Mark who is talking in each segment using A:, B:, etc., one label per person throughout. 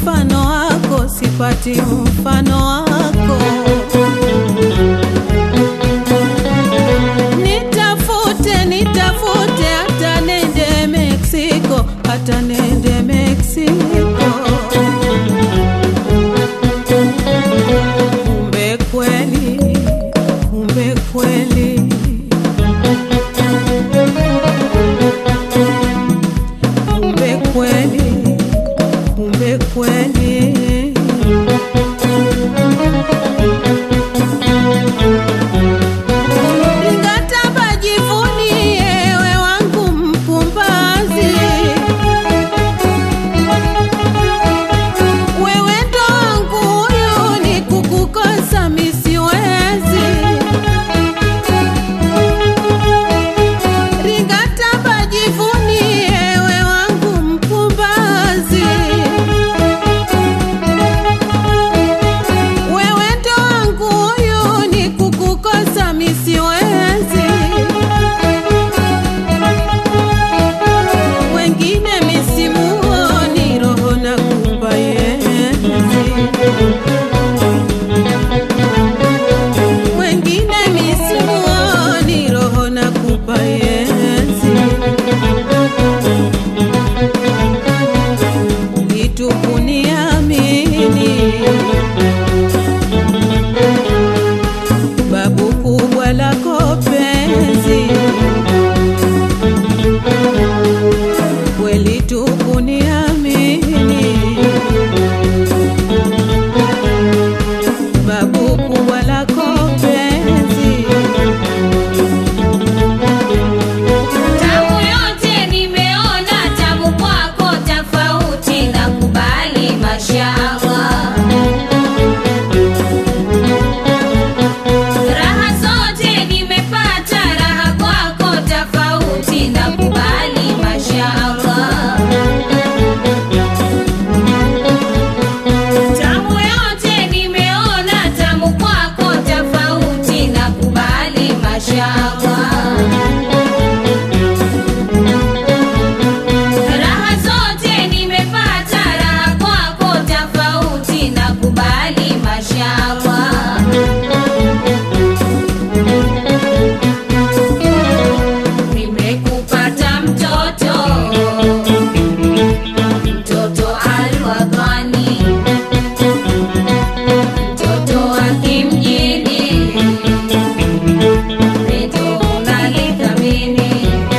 A: mfano wako, sipati mfano wako. Nitafute, nitafute hata nende Mexico, hata nende Mexico. Kumbe kweli, kumbe kweli kumbe kweli, kumbe kweli. Nikatamba jivunie we wangu mpumbazi, wewe ndo wangu huyu, ni kukukosa misiwezi Ringatamba jivunie we wangu mpumbazi, wewe ndo wangu huyu, ni kukukosa misiwezi. Wengine misimuoni, roho na kupa yenzi wengine misimuoni, roho na kupa yenzi. Litukuniamini babu kubwa lako penzi, kweli tukuniamini babu kubwa lako penzi
B: Tamu yote nimeona, tamu kwako tofauti, nakubali mashallah. Raha zote nimepata, raha kwako tofauti, nakubali mashallah. Tamu yote nimeona, tamu kwako tofauti, nakubali mashallah. Raha zote nimepata, raha kwako tofauti, nakubali mashallah. Nimekupata mtoto, mtoto alwadhani, mtoto wa kimjini, pendo unalithamini.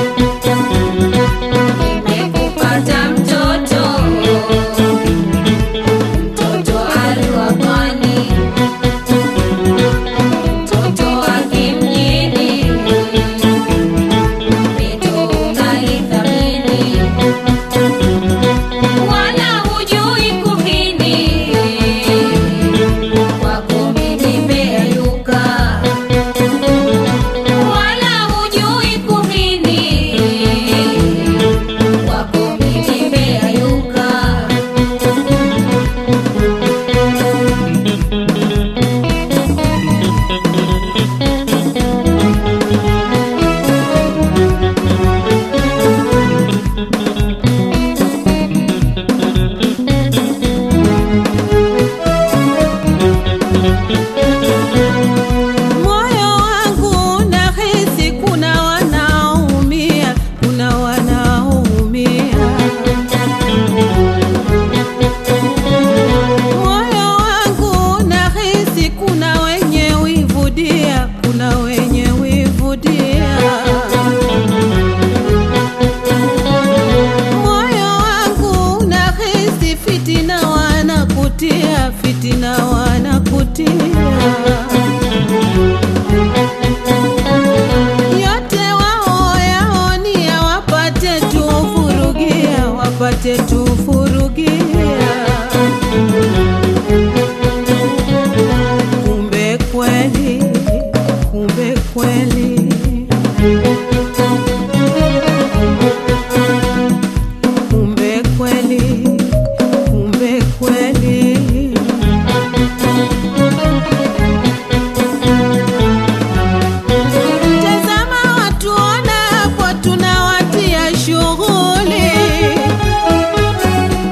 B: Nimekupata mtoto, mtoto alwadhani, mtoto wa kimjini wala hujui kuhini kwako mimi nimeyayuka wala hujui kuhini kwako mimi nimeyayuka
A: moyo wangu nahisi kuna wanaumia, kuna wanaumia. Moyo wangu nahisi kuna wenye wivudia, kuna wenye wivudia. Moyo wangu nahisi fitina wanakutia, fitina wanakutia. yote wao yaonia wapate tufurugia, wapate tufurugia. Kumbe kweli, kumbe kweli, kumbe kweli, kumbe kweli. Tazama watu ona hapo tunawatia shughuli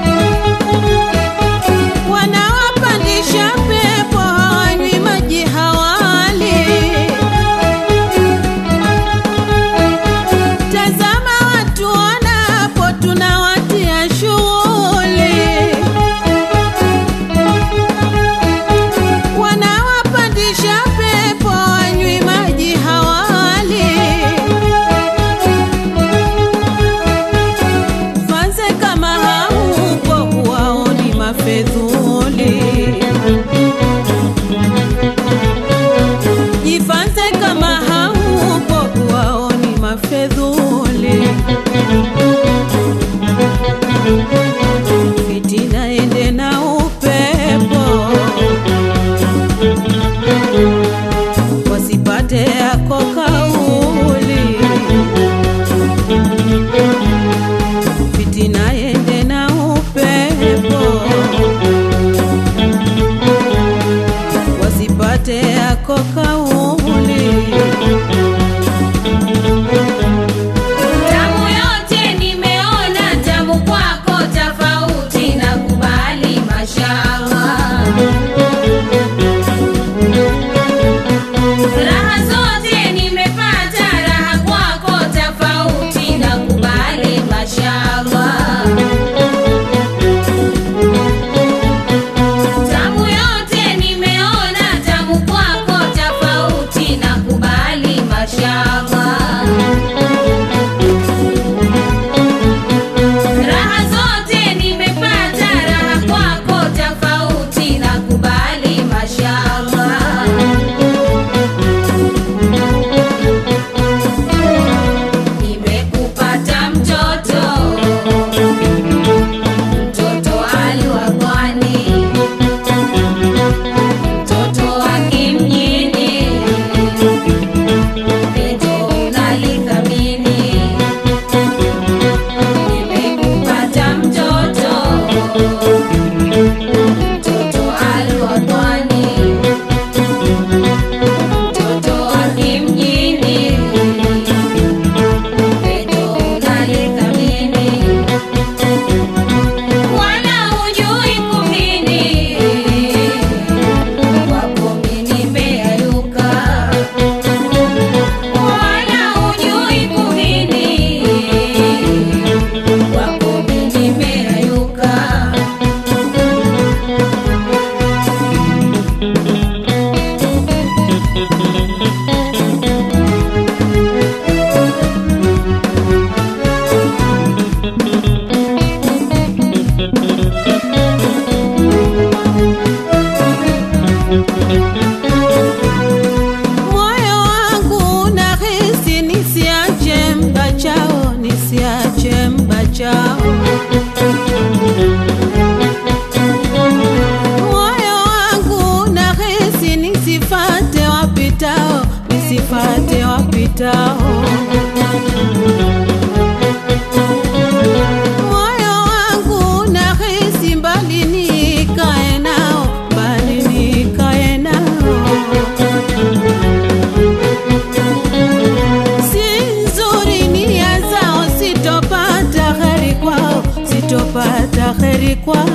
A: napata heri kwao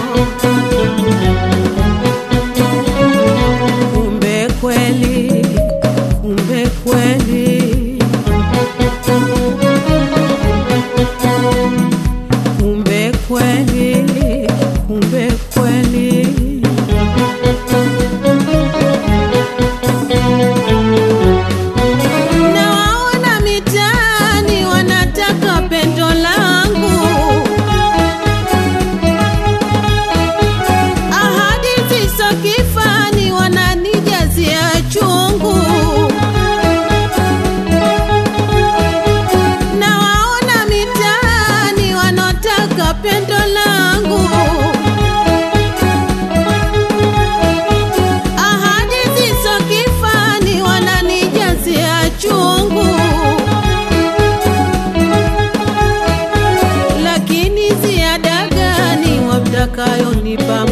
A: kumbe kweli kumbe kweli kumbe kweli kumbe kweli nawaona mitaani wanataka pendo langu ahadi ziso kifani wananijazia chungu nawaona mitaani wanaotaka pendo langu ahadi ziso kifani wananijazia chungu lakini ziada gani wamtakayonipa